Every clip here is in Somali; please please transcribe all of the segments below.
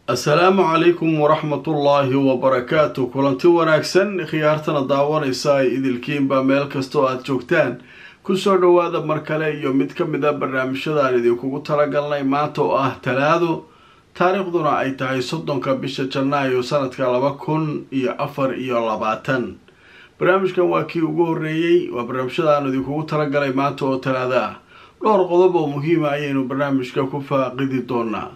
assalaamu calaykum waraxmatullaahi wabarakaatu kulanti wanaagsan khiyaartana daawanaysa ay idilkiinba meel kastoo aada joogtaan kusoo dhowaada mar kale iyo mid ka mid a barnaamijyadaan idinkugu talagalnay maanta oo ah talaado taariikhduna ay tahay soddonka bisha janaayo sanadka laba kun iyo afar iyo labaatan barnaamijkan waa kii ugu horreeyey waa barnaamijyadaan idinkugu talagalay maanta oo talaado ah dhowr qodob oo muhiima ayaynu barnaamijka ku faaqidi doonaa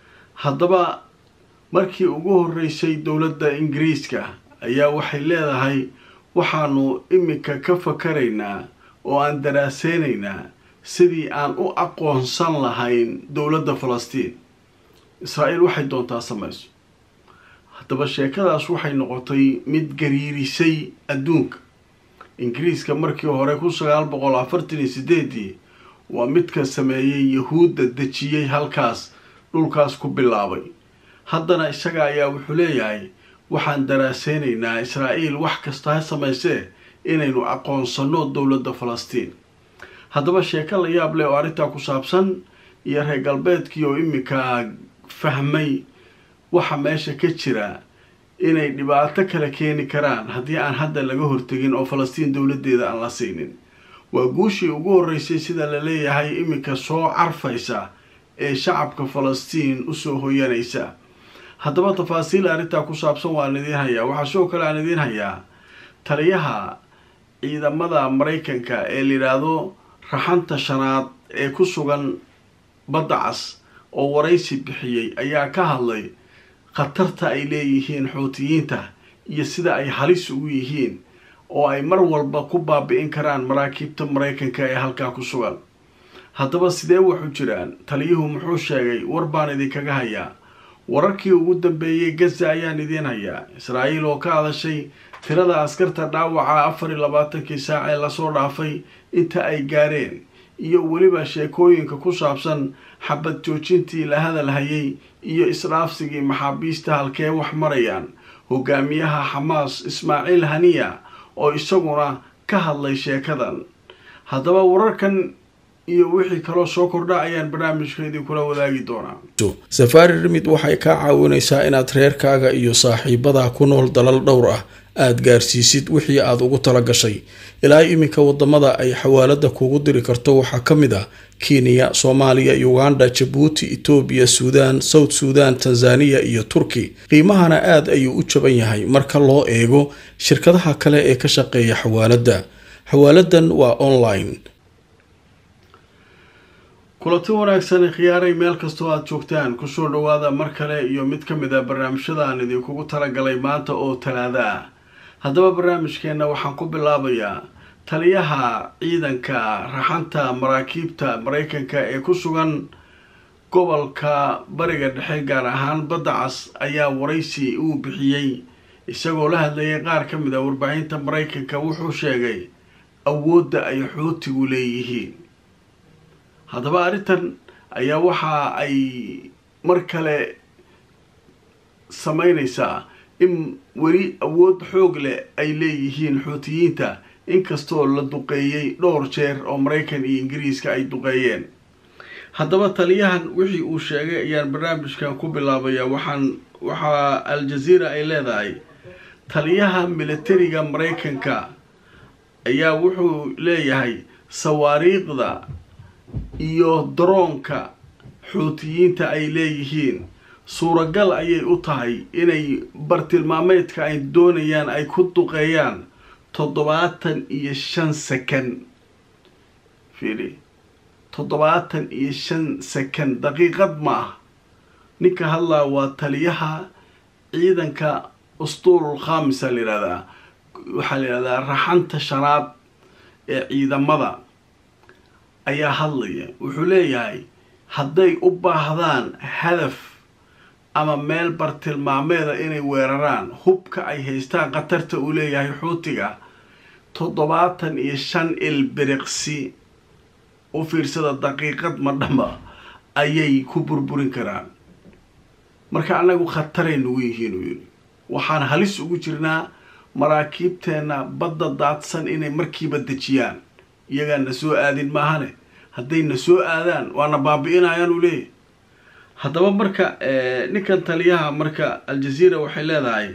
haddaba markii ugu horreysay dowladda ingiriiska ayaa waxay leedahay waxaanu iminka ka fakaraynaa oo aan daraaseynaynaa sidii aan u aqoonsan lahayn dowladda falastiin israa-iil waxay doontaa samayso haddaba sheekadaas waxay noqotay mid gariirisay adduunka ingiriiska markii hore kun sagaal boqol afartan iyo sideedii waa midka sameeyey yahuudda dejiyey halkaas dhulkaas ku bilaabay haddana isaga ayaa wuxuu leeyahay waxaan daraaseynaynaa israa-iil wax kasta ha samaysee inaynu aqoonsano dowladda falastiin haddaba sheeko la yaab leh oo arrintaa ku saabsan iyo reer galbeedkii oo iminka fahmay waxa meesha ka jira inay dhibaato kale keeni karaan haddii aan hadda laga hortegin oo falastiin dowladdeeda aan la siinin waa guushii ugu horreysay sida la leeyahay iminka soo carfaysa ee shacabka falastiin usoo hoyanaysa haddaba tafaasiil arrintaa ku saabsan waan idiin hayaa waxaa sidoo kale aan idiin hayaa taliyaha ciidamada maraykanka ee layidhaahdo raxanta shanaad ee ku sugan badda cas oo waraysi bixiyey ayaa ka hadlay khatarta ay leeyihiin xuutiyiinta iyo sida ay halis ugu yihiin oo ay mar walba ku baabi-in karaan maraakiibta maraykanka ee halkaa ku sugan haddaba sidee waxu jiraan taliyuhu muxuu sheegay war baan idinkaga hayaa wararkii ugu dambeeyey gaza ayaan idiin hayaa israa-iil oo ka hadashay tirada askarta dhaawaca afar iyo labaatankii saac ee lasoo dhaafay inta ay gaareen iyo weliba sheekooyinka ku saabsan xabad joojintii la hadal hayay iyo isdhaafsigii maxaabiista halkee wax marayaan hogaamiyaha xamaas ismaaciil haniya oo isaguna ka hadlay sheekadan haddaba wararkan iyo wixii kaloo soo kordha ayaan barnaamijka idinkula wadaagi doonaa safaari rimid waxay kaa caawinaysaa inaad reerkaaga iyo saaxiibadaa ku nool dalal dhowr ah aada gaarsiisid wixii aada ugu tala gashay ilaa iminka wadamada ay xawaalada kugu diri karto waxaa ka mid ah kenya soomaaliya uganda jabuuti etoobiya suudaan south suudan tanzaniya iyo turki qiimahana aada ayuu u jaban yahay marka loo eego shirkadaha kale ee ka shaqeeya xawaaladda xawaaladan waa online kulanti wanaagsan khiyaaray meel kastoo aada joogtaan kusoo dhawaada mar kale iyo mid ka mid a barnaamijyadaan idinkugu talagalay maanta oo talaado ah haddaba barnaamijkeenna waxaan ku bilaabayaa taliyaha ciidanka raxanta maraakiibta maraykanka ee ku sugan gobolka bariga dhexe gaar ahaan badda cas ayaa waraysi uu bixiyey isagoo la hadlayay qaar ka mid a warbaahinta maraykanka wuxuu sheegay awoodda ay xuutigu leeyihiin haddaba arrintan ayaa waxa ay mar kale sameynaysaa in weli awood xoog leh ay leeyihiin xuutiyiinta inkastoo la duqeeyey dhowr jeer oo maraykan iyo ingiriiska ay duqeeyeen haddaba taliyahan wixii uu sheegay ayaan barnaamijkan ku bilaabayaa waxaan waxaa al-jazeera ay leedahay taliyaha militariga maraykanka ayaa wuxuu leeyahay sawaariiqda iyo daroonka xuutiyiinta ay leeyihiin suuragal ayay u tahay inay bartilmaameedka ay doonayaan ay ku duqeeyaan toddobaatan iyo shan second fiili toddobaatan iyo shan second daqiiqad ma ah ninka hadlaa waa taliyaha ciidanka ustuurul khamisa la yihahdaa waxaa la yihahdaa raxanta shanaad ee ciidamada ayaa hadlaya wuxuu leeyahay hadday u baahdaan hadaf ama meel bartilmaameeda inay weeraraan hubka ay haystaan khatarta uu leeyahay xuutiga toddobaatan iyo shan ilbiriqsi u fiirsada daqiiqad madhamba ayay ku burburin karaan marka annagu khataray nagu yihiin uu yidhi waxaan halis ugu jirnaa maraakiibteenna badda daadsan inay markiiba dejiyaan iyagaan na soo aadin maahane hadday na soo aadaan waana baabi-inayaan uu leeyahy haddaba marka ninkan taliyaha marka aljazeera waxay leedahay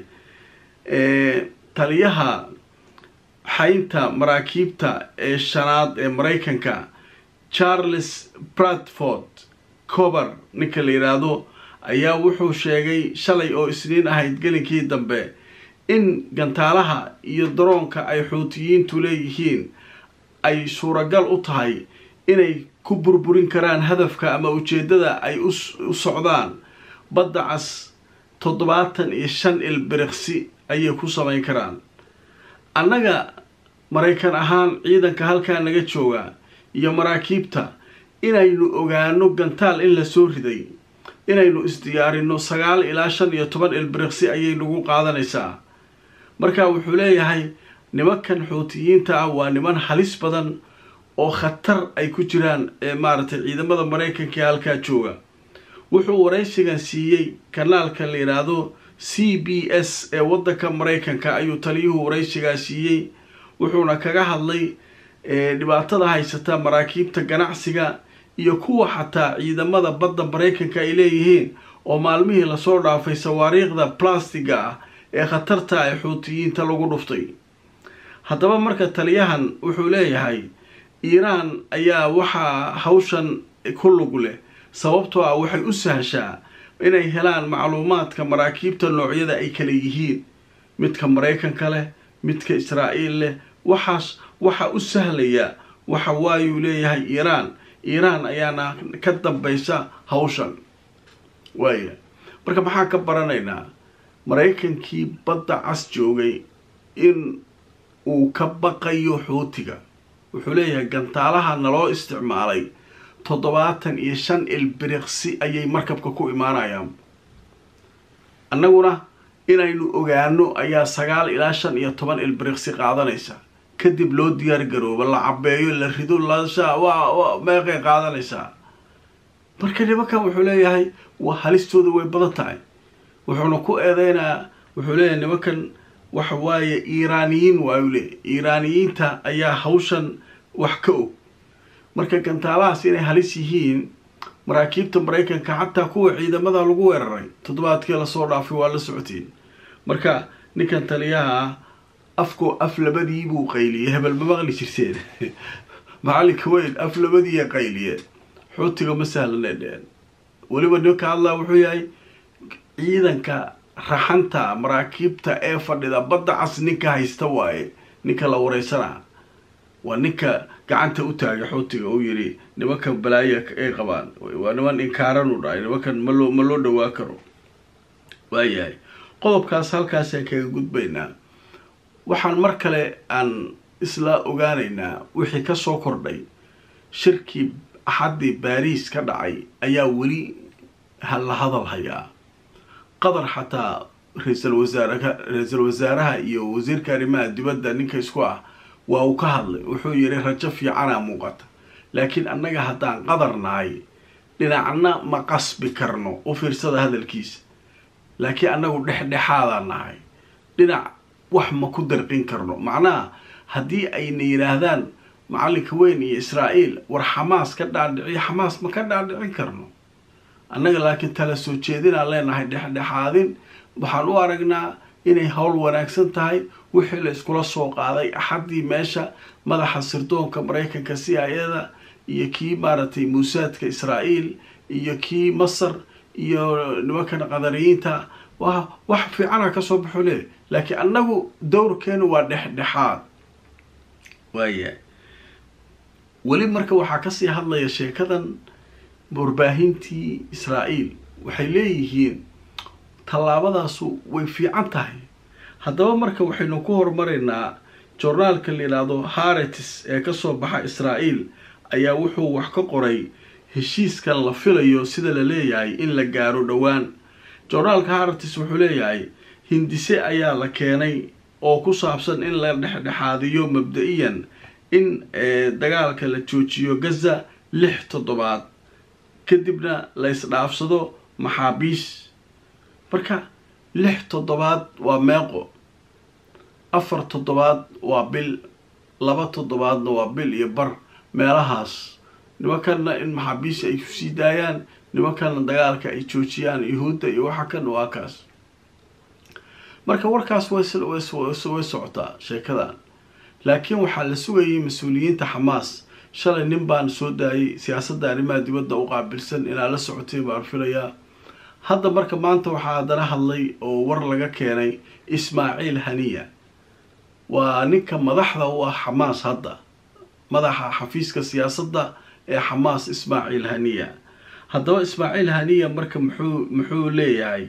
taliyaha xaynta maraakiibta ee shanaad ee maraykanka charles bradford cober ninka la yidhaahdo ayaa wuxuu sheegay shalay oo isniin ahayd gelinkii dambe in gantaalaha iyo daroonka ay xuutiyiintu leeyihiin ay suuragal u tahay inay ku burburin karaan hadafka ama ujeeddada ay u socdaan badda cas toddobaatan iyo shan ilbiriqsi ayay ku samayn karaan annaga maraykan ahaan ciidanka halkaa naga jooga iyo maraakiibta inaynu ogaano gantaal in la soo riday inaynu isdiyaarino sagaal ilaa shan iyo toban ilbiriqsi ayay nagu qaadanaysaa marka wuxuu leeyahay nimankan xuutiyiinta ah waa niman halis badan oo khatar ay ku jiraan ee maaragtay ciidamada maraykanka ee halkaa jooga wuxuu waraysigan siiyey kanaalka la yidhaahdo c b s ee waddanka maraykanka ayuu taliyuhu waraysigaa siiyey wuxuuna kaga hadlay dhibaatada haysata maraakiibta ganacsiga iyo kuwa xataa ciidamada badda maraykanka ay leeyihiin oo maalmihii lasoo dhaafay sawaariikhda blastiga ah ee khatarta ee xuutiyiinta lagu dhuftay haddaba marka taliyahan wuxuu leeyahay iiraan ayaa waxaa hawshan ku lug leh sababtoo ah waxay u sahashaa inay helaan macluumaadka maraakiibta noocyada ay kala yihiin midka maraykanka leh midka israa'iil leh waxaas waxa u sahlaya waxa waayuu leeyahay iiraan iiraan ayaana ka dambaysa hawshan waaya marka maxaan ka baranaynaa maraykankii badda cas joogay in uu ka baqayo xuutiga wuxuu leeyahay gantaalaha naloo isticmaalay toddobaatan iyo shan ilbiriqsi ayay markabka ku imaanayaan annaguna inaynu ogaano ayaa sagaal ilaa shan iyo toban ilbiriqsi qaadanaysa kadib loo diyaar garoobo la cabeeyo la rido lasha waa meeqay qaadanaysaa marka nimankan wuxuu leeyahay waa halistooda way badan tahay wuxuuna ku eedeynaa wuxuu leeyahay nimankan waxa waaye iiraaniyiin waayu leeyahy iiraaniyiinta ayaa hawshan wax ka og marka gantaalahaas inay halis yihiin maraakiibta maraykanka xataa kuwa ciidamada lagu weeraray toddobaadkii lasoo dhaafay waa la socotiin marka ninkan taliyaha ah afko af labadii buu qayliyey hebel ma maqli jirteen macalinka weyn af labadiiya qayliye xuutiga ma sahlanay dheen weliba ninka hadlaa wuxuu yahay ciidanka raxanta maraakiibta ee fadhida badda cas ninka haysta waaye ninka la wareysanaa waa ninka gacanta u taagay xuutiga uu yidhi nimankan balaaya ay qabaan waa niman inkaaran u dhahay nimankan maloo ma loo dhawaa karo waayahay qodobkaas halkaasaan kaga gudbaynaa waxaan mar kale aan isla ogaanaynaa wixii ka soo kordhay shirkii axaddii baariis ka dhacay ayaa weli la hadal hayaa qatar xataa ra-iisal wasaaraka ra-iisul wasaaraha iyo wasiirka arrimaha dibadda ninka isku ah waa uu ka hadlay wuxuu yidhi rajo fiicanaa muuqata laakiin annaga haddaan qadar nahay dhinacna ma qasbi karno u fiirsada hadalkiisa laakiin annagu dhexdhexaadaan nahay dhinac wax ma ku darqin karno macnaha haddii ayna yidhaahdaan macalinka weyn iyo israa'iil war xamaas ka dhaadhiciyo xamaas ma ka dhaadhicin karno annaga laakiin tala soo jeedinaan leenahay dhexdhexaadin waxaan u aragnaa inay howl wanaagsan tahay wixii la iskula soo qaaday axaddii meesha madaxa sirdoonka maraykanka c i ada iyo kii maaragtay muusaadka israa'iil iyo kii masar iyo nimankan qadariyiinta wa wax fiicana kasoo baxo le laakiin annagu dowrkeenu waa dhexdhexaad waaya weli marka waxaa kasii hadlaya sheekadan warbaahintii israa'iil waxay leeyihiin tallaabadaasu way fiican tahay haddaba marka waxaynu ku horumaraynaa journaalka la yidhaahdo haretis ee kasoo baxa israa'iil ayaa wuxuu wax ka qoray heshiiskan la filayo sida la leeyahay in la gaaro dhowaan journaalka haretis wuxuu leeyahay hindise ayaa la keenay oo ku saabsan in la dhexdhexaadiyo mabda-iyan in dagaalka la joojiyo gaza lix toddobaad kadibna la isdhaafsado maxaabiis marka lix toddobaad waa meeqo afar toddobaad waa bil laba toddobaadna waa bil iyo bar meelahaas nimankanna in maxaabiis ay kusii daayaan nimankana dagaalka ay joojiyaan yuhuudda iyo waxa kan waa kaas marka warkaas way socotaa sheekadan laakiin waxaa la sugayay mas-uuliyiinta xamaas shalay nin baan soo daayay siyaasadda arrimaha dibadda u qaabilsan inaa la socotay baan filayaa hadda marka maanta waxaa haddana hadlay oo war laga keenay ismaaciil haniya waa ninka madaxda u ah xamaas hadda madaxa xafiiska siyaasadda ee xamaas ismaaciil haniya haddaba ismaaciil haniya marka muxuu muxuu leeyahay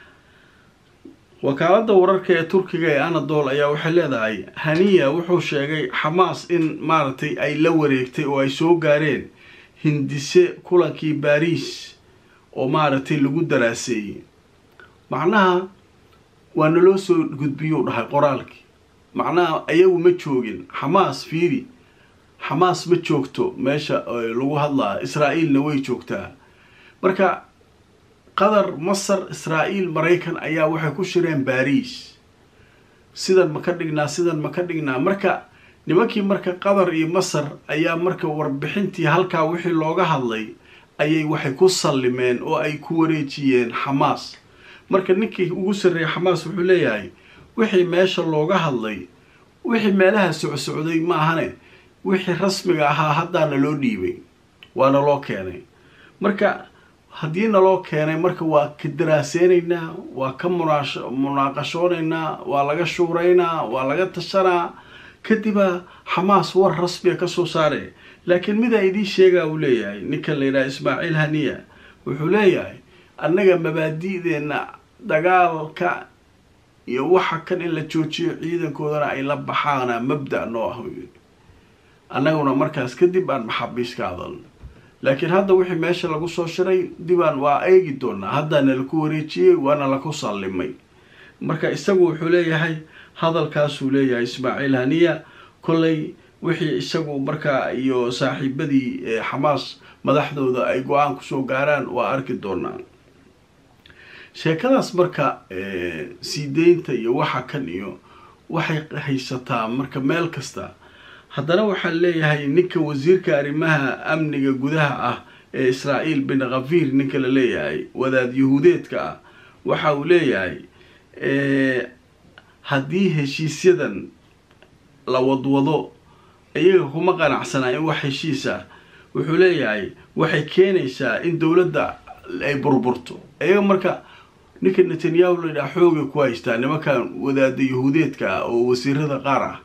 wakaaladda wararka ee turkiga ee anadol ayaa waxay leedahay haniya wuxuu sheegay xamaas in maaragtay ay la wareegtay oo ay soo gaareen hindise kulankii baariis oo maaragtay lagu daraaseeyey macnaha waa naloo soo gudbiyuu dhahay qoraalkii macnaha ayagu ma joogin xamaas fiiri xamaas ma joogto meesha lagu hadlaa israa-iilna way joogtaa marka qatar masar israa'iil maraykan ayaa waxay ku shireen baariis sidan ma ka dhignaa sidan ma ka dhignaa marka nimankii marka qatar iyo masar ayaa marka warbixintii halkaa wixii looga hadlay ayay waxay ku sallimeen oo ay ku wareejiyeen xamaas marka ninkii ugu sarreeyay xamaas wuxuu leeyahay wixii meesha looga hadlay wixii meelaha socsocday ma ahane wixii rasmiga ahaa haddaana loo dhiibay waana loo keenay marka haddii naloo keenay marka waa ka daraaseynaynaa waa ka munaash munaaqashoonaynaa waa laga shuuraynaa waa laga tashanaa kadiba xamaas war rasmiga kasoo saare laakiin midaa idiin sheegaa uu leeyahay ninkan la yidhaha ismaaciil haniya wuxuu leeyahay annaga mabaadi'deenna dagaalka iyo waxa kan in la joojiyo ciidankoodana ay la baxaana mabda noo ah annaguna markaas kadib aan maxaabiis ka hadalno laakiin hadda wixii meesha lagu soo shiray dibaan waa eegi doonaa haddaana laku wareejiyey waana laku sallimay marka isagu wuxuu leeyahay hadalkaasuu leeyahay ismaaciil haniya kollay wixii isagu markaa iyo saaxiibadii xamaas madaxdooda ay go-aan kusoo gaaraan waa arki doonaa sheekadaas marka sii deynta iyo waxa kan iyo waxay haysataa marka meel kasta haddana waxaa leeyahay ninka wasiirka arrimaha amniga gudaha ah ee israa'iil bin khafiir ninka la leeyahay wadaad yahuudeedka ah waxa uu leeyahay haddii heshiisyadan la wadwado iyaga kuma qanacsanaa in wax heshiis ah wuxuu leeyahay waxay keenaysaa in dowladda ay burburto iyaga marka ninka netanyahu la yidhaha xoogay ku haystaa nimankan wadaada yahuudeedka ah oo wasiirada qaar ah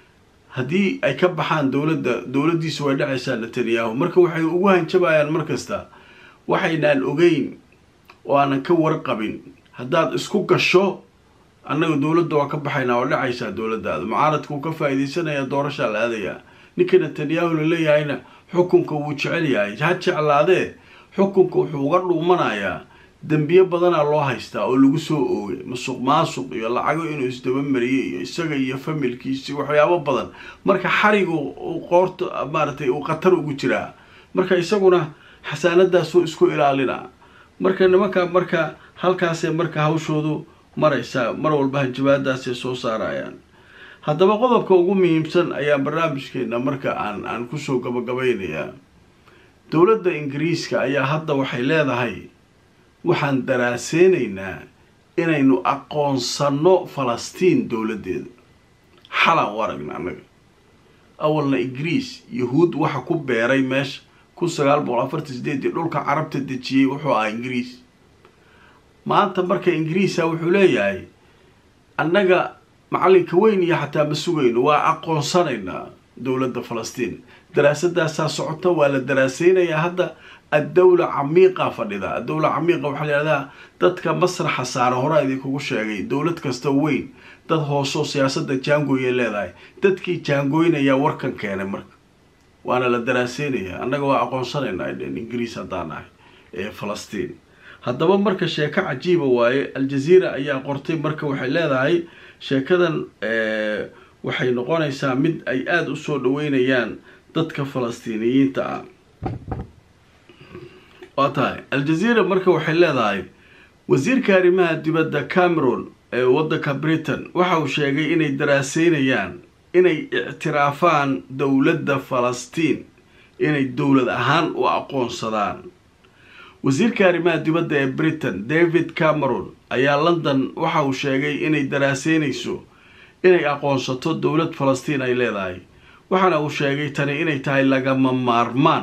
haddii ay ka baxaan dowladda dowladdiisu way dhacaysaa netanyahu marka waxay ugu hanjabayaan mar kasta waxaynaan ogeyn oo aanan ka warqabin haddaad isku gasho annaga dowladda waa ka baxaynaa oo dhacaysaa dowladdaada mucaaradka uu ka faa'iidaysanaya doorashaa la aadayaa ninka netanyahu la leeyahayna xukunka wuu jecel yahay ha jeclaadee xukunka wuxuu uga dhuumanayaa dembiyo badanaa loo haystaa oo lagu soo oogay masuq maasuq iyo lacago inuu isdabamariyey iyo isaga iyo familkiisi waxyaabo badan marka xarigu qoorta maaragtay uu khatar ugu jiraa marka isaguna xasaanadaasuu isku ilaalinaa marka nimanka marka halkaasee marka hawshoodu maraysaa mar walba hanjabaadaasay soo saarayaan haddaba qodobka ugu muhiimsan ayaa barnaamijkeena marka aan aan kusoo gabagabaynayaa dowladda ingiriiska ayaa hadda waxay leedahay waxaan daraaseynaynaa inaynu aqoonsanno falastiin dowladdeeda xalaan u aragna annaga awalna ingiriis yahuud waxa ku beeray meesha kun sagaal boqol afartan sideedii dhulka carabta dejiyey wuxuu ahaa ingiriis maanta marka ingiriisa wuxuu leeyahay annaga macalinka weyn iyo xataa ma sugayno waa aqoonsanaynaa dowladda falastiin daraasadaasaa socota waa la daraaseynayaa hadda addawla camiiqa fadhida addawla camiiqa waxaa layihahdaa dadka masraxa saara horaa idinkugu sheegay dowlad kasta weyn dad hoosoo siyaasada jaangooyay leedahay dadkii jaangooynayaa warkan keenay marka waana la daraaseynayaa annaga waa aqoonsanaynaa dhen ingiriis haddaan ahay ee falastiin haddaba marka sheeko cajiiba waaye aljaziira ayaa qortay marka waxay leedahay sheekadan waxay noqonaysaa mid ay aada usoo dhaweynayaan dadka falastiiniyiinta ah waa tahay aljaziira marka waxay leedahay wasiirka arrimaha dibadda cameron ee waddanka britain waxa uu sheegay inay daraaseynayaan inay ictiraafaan dowladda falastiin inay dowlad ahaan u aqoonsadaan wasiirka arrimaha dibadda ee britain david cameron ayaa london waxa uu sheegay inay daraaseynayso inay aqoonsato dowlad falastiin ay leedahay waxaana uu sheegay tani inay tahay lagama maarmaan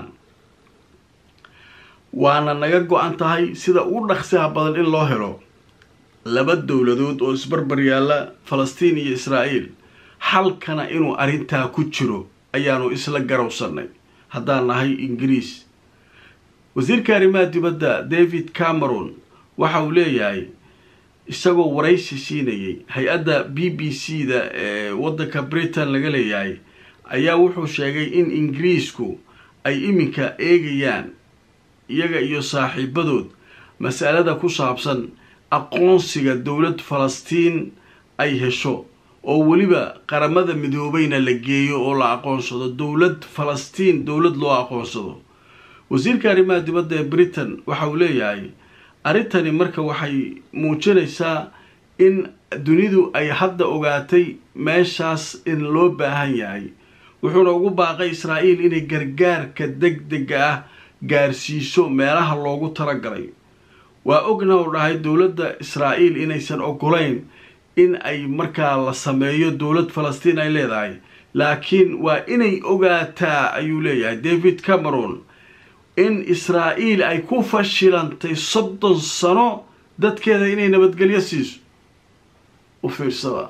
waana naga go-an tahay sida ugu dhaqsiha badan in loo helo laba dowladood oo isbarbar yaalla falastiin iyo israa'iil halkana inuu arrintaa ku jiro ayaanu isla garowsannay haddaan nahay ingiriis wasiirka arrimaha dibadda david cameron waxa uu leeyahay isagoo waraysi siinayay hay-adda b b c da ee waddanka britain laga leeyahay ayaa wuxuu sheegay in ingiriisku ay iminka eegayaan iyaga iyo saaxiibadood masalada ku saabsan aqoonsiga dowlad falastiin ay hesho oo weliba qaramada midoobayna la geeyo oo la aqoonsado dowlad falastiin dowlad loo aqoonsado wasiirka arrimaha dibadda ee britain waxa uu leeyahay arrintani marka waxay muujinaysaa in dunidu ay hadda ogaatay meeshaas in loo baahan yahay wuxuuna ugu baaqay israa'iil inay gargaarka deg dega ah gaarsiiso meelaha loogu talagalay waa ogna u dhahay dowladda israa'iil inaysan ogolayn in ay markaa la sameeyo dowlad falastiin ay leedahay laakiin waa inay ogaataa ayuu leeyahay david cameron in israa'iil ay ku fashilantay soddon sano dadkeeda inay nabadgelyo siiso u fiirsada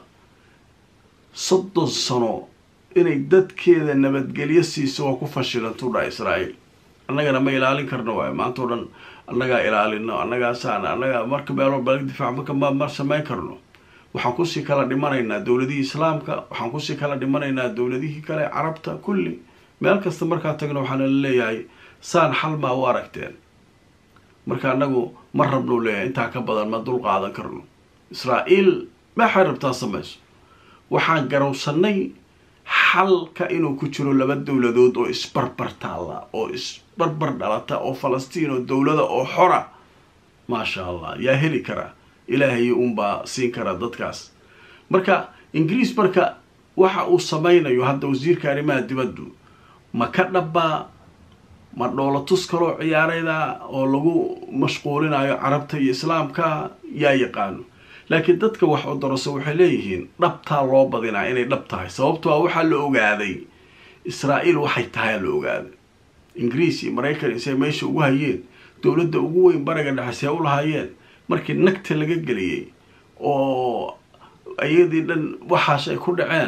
soddon sano inay dadkeeda nabadgelyo siiso waa ku fashilanta u dhaha israa'iil annagana ma ilaalin karno waayo maanta o dhan annagaa ilaalino annagaasaan annagaa marka meelo balag difaac marka ma ma samayn karno waxaan kusii kala dhimanaynaa dowladihii islaamka waxaan kusii kala dhimanaynaa dowladihii kale carabta kulli meel kasta markaa tagno waxaana la leeyahay saan xal maa u aragteen marka annagu ma rabnuu leeyahay intaa ka badan ma dul qaadan karno israa'iil maxay rabtaa samayso waxaan garowsanay xalka inuu ku jiro laba dowladood oo isbarbar taalla oo isbarbar dhalata oo falastiin oo dowlada oo xora maasha allah yaa heli karaa ilaahay uunbaa siin karaa dadkaas marka ingiriis marka waxa uu samaynayo hadda wasiirka arrimaha dibaddu ma ka dhabbaa ma dhoolatus kaloo ciyaarayda oo lagu mashquulinayo carabta iyo islaamka yaa yaqaano laakiin dadka wax odorosa waxay leeyihiin dhabtaa loo badinaa inay dhab tahay sababto a waxaa la ogaaday israa'iil waxay tahay la ogaaday ingiriis iyo maraykan isay meesha ugu hayeen dowladda ugu weyn bariga dhexe see u lahaayeen markii nagta laga geliyey oo iyadii dhan waxaas ay ku dhaceen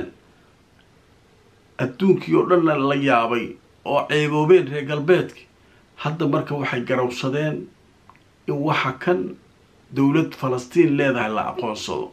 adduunkii oo dhanna la yaabay oo ceeboobeen reer galbeedki hadda marka waxay garowsadeen in waxa kan dowlad falastiin leedahay la aqoonsado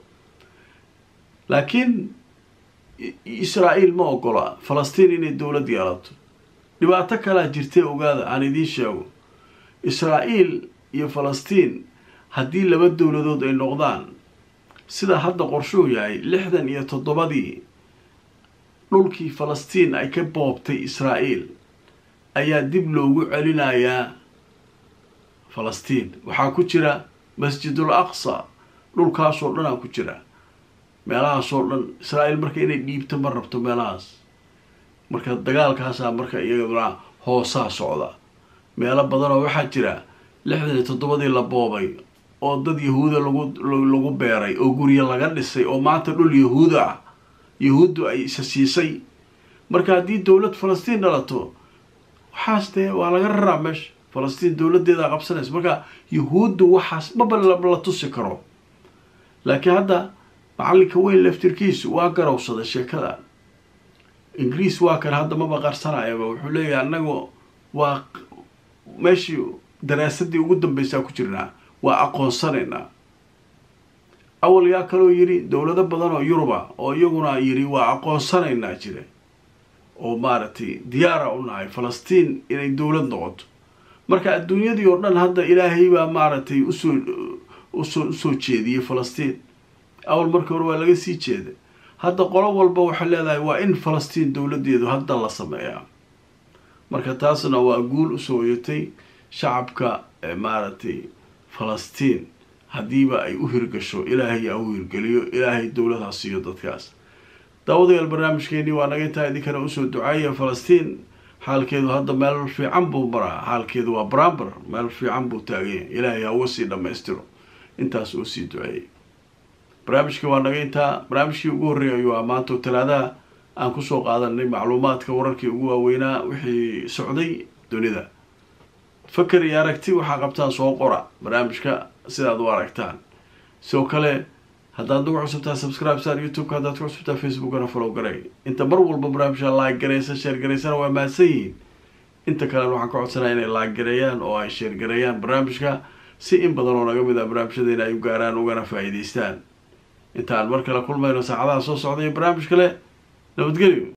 laakiin israa'iil ma ogola falastiin inay dowlad yeelato dhibaato kalaa jirtay ogaada aan idiin sheego israa'iil iyo falastiin haddii laba dowladood ay noqdaan sida hadda qorshuu yahay lixdan iyo toddobadii dhulkii falastiin ay ka boobtay israa'iil ayaa dib loogu celinayaa falastiin waxaa ku jira masjidul aqsa dhulkaasoo dhanaa ku jira meelahaasoo dhan israa'iil marka inay dhiibto ma rabto meelahaas marka dagaalkaasaa marka iyaduna hoosaa socda meelo badanoo waxaa jira lixdan iyo toddobadii la boobay oo dad yahuuda lagu lagu beeray oo guryo laga dhisay oo maanta dhul yahuuda ah yahuuddu ay isa siisay marka haddii dowlad falastiin dhalato waxaas dee waa laga raraa meesha falastiin dowladdeeda qabsanaysa marka yahuuddu waxaas maba la tusi karo laakiin hadda macallinka weyn laftirkiisu waa garowsaday sheekada ingiriis waa kan hadda maba qarsanayaba wuxuu leeyahay annagu waa meeshii daraasadii ugu dambeysaa ku jirnaa waa aqoonsanaynaa awal yaa kaloo yidhi dowlado badan oo yuruba oo iyaguna yidhi waa aqoonsanaynaa jira oo maaragtay diyaara u nahay falastiin inay dowlad noqoto marka adduunyadii oo dhan hadda ilaahay baa maaragtay usoo usoo usoo jeediyey falastiin awal markii hore waa laga sii jeeda hadda qolo walba waxay leedahay waa in falastiin dowladdeedu hadda la sameeyaa marka taasna waa guul usoo hoyatay shacabka maaragtay falastiin haddiiba ay u hirgasho ilaahay aa u hirgeliyo ilaahay dowladha siiyo dadkaas daawadayaal barnaamijkeenii waa naga intaa idinkana usoo ducaaya falastiin xaalkeedu hadda meel fiican buu maraa xaalkeedu waa barambar meel fiican buu taaganya ilaahay hawa sii dhammaystiro intaas oo sii duceeyay barnaamijkii waa naga intaa barnaamijkii ugu horreeyay ayuu ah maanta talaadaha aan kusoo qaadanay macluumaadka wararkii ugu waaweynaa wixii socday dunida faker iyo aragti waxaa qabtaan soo qora barnaamijka sidaad u aragtaan sidoo kale haddaad nagu cusubtaa subscribe star youtube-ka haddaad ku cusubtaa facebookana follow garay inta mar walba barnaamijka laag garaysa sheer garaysana waa mahadsan yihiin inta kalena waxaan ka codsanaya inay laag gareeyaan oo ay sheer gareeyaan barnaamijka si in badan oo naga mid ah barnaamijyadeena ay u gaaraan ugana faa'iidaystaan intaan mar kale kulmayno saacadaha soo socday barnaamij kale nabadgelyo